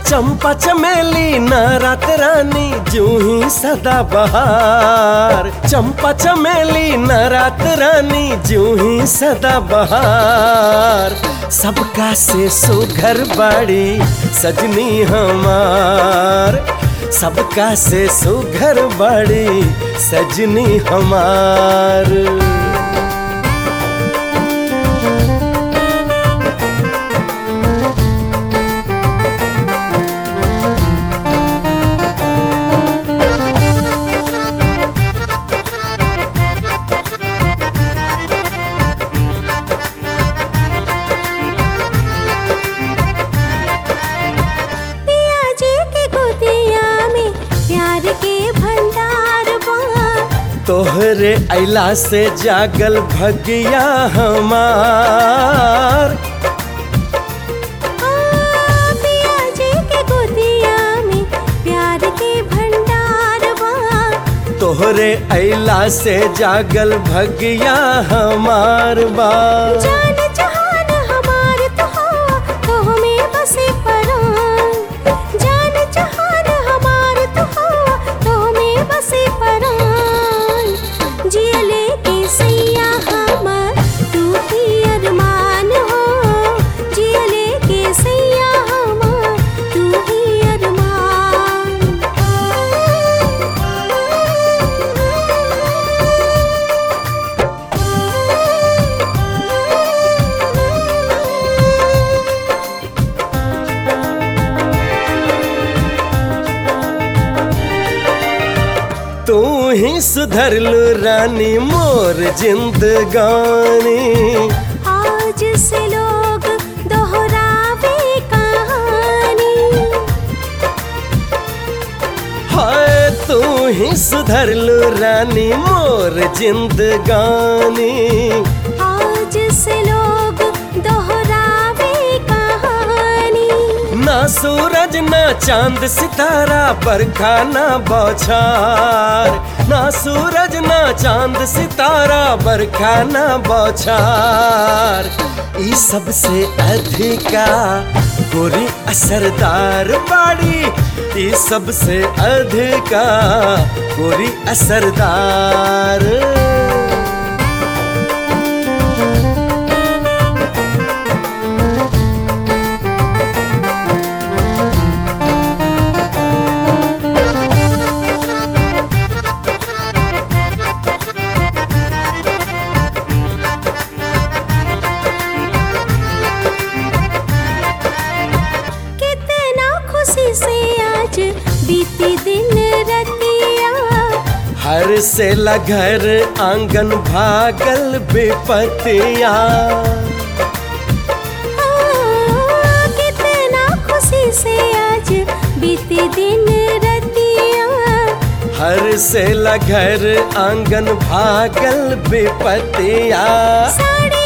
चंपा चमेली न रात रानी जूही सदा बहार चंपा चमेली न रात रानी जूही सदा बहार सबका से सुघर बाड़ी सजनी हमार सबका से सुघर बाड़ी सजनी हमार पिया जी के गोदिया में प्यार के भंडार बा तोहरे अला से जागल भगिया हमार आ, पिया जी के गोदिया में प्यार के भंडार बा तोहरे अला से जागल भगिया हमार बा जान जहान हमार तो हवा तो हमें बसे परान जान जहान हमार तो हवा तो हमें बसे परान जियले के सैया हमार तू ही अरमान हो जियले के सैया हमार तू ही अरमान तू ही सुधरलू रानी मोर जिंदगानी आज से लोग दोहरावे कहानी हाय तू ही सुधरलू रानी मोर जिंदगानी आज से लोग दोहरावे कहानी ना सूरज ना चांद सितारा बरखा ना बौछार ना सूरज ना चांद सितारा बरखा ना बौछार ई सबसे अधिका गोरी असरदार बाड़ी ई सबसे अधिका गोरी असरदार कितना खुशी से आज बीती दिन रतिया हर से घर आंगन भागल बेपतिया आ, कितना खुशी से आज बीती दिन रतिया हर से घर आंगन भागल बेपतिया साड़ी